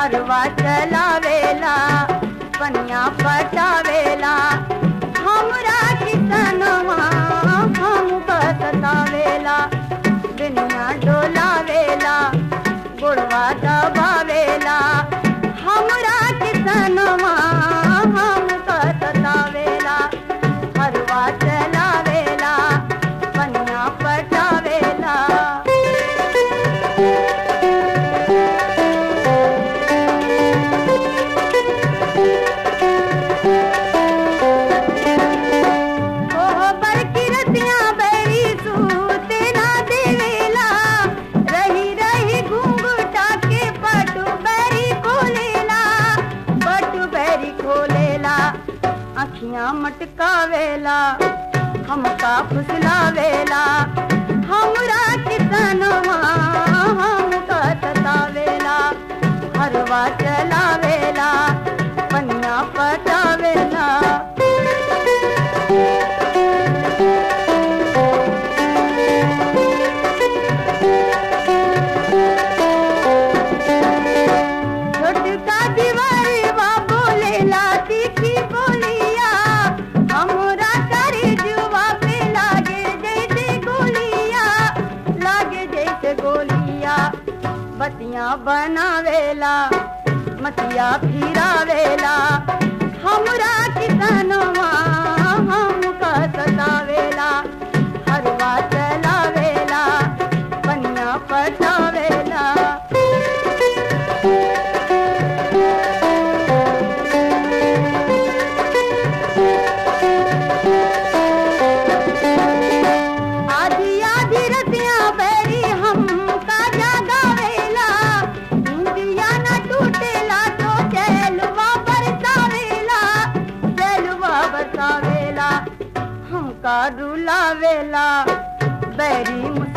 हरवा चलावेला पनिया पटावेला हमरा किसनवा हम बसतावेला दुनिया डोलावेला गोड़वा दबावेला हमरा किसनवा हम बसतावेला हरवा चलावेला पनिया पटावेला ओह बड़की रतिया बैरी सूते ना देवेला रही रही घूंघटा के पटु बैरी खोलेला पटु बैरी खोलेला अखियां मटकावेला हमका फुसलावेला हमरा किसनवा हमका सतावेला हरवा चलावेला पनिया पटावेला छोटका दीवारी बा बोलेला तीखी बोलिया हमरा करे जुआ पे लागे जैसे गोलिया लागे जैसे गोलिया बतिया बनावेला मतिया फिरावेला हमरा किसनवा हमका सतावेला हरवा चलावेला पन्ना पटावेला आधी आधी रतिया बैरी हम का जागावेला इंदिया न टूटेला तो चैलवा बरसावेला चैलवा बरसावेला हमका रुलावेला बैरी मुस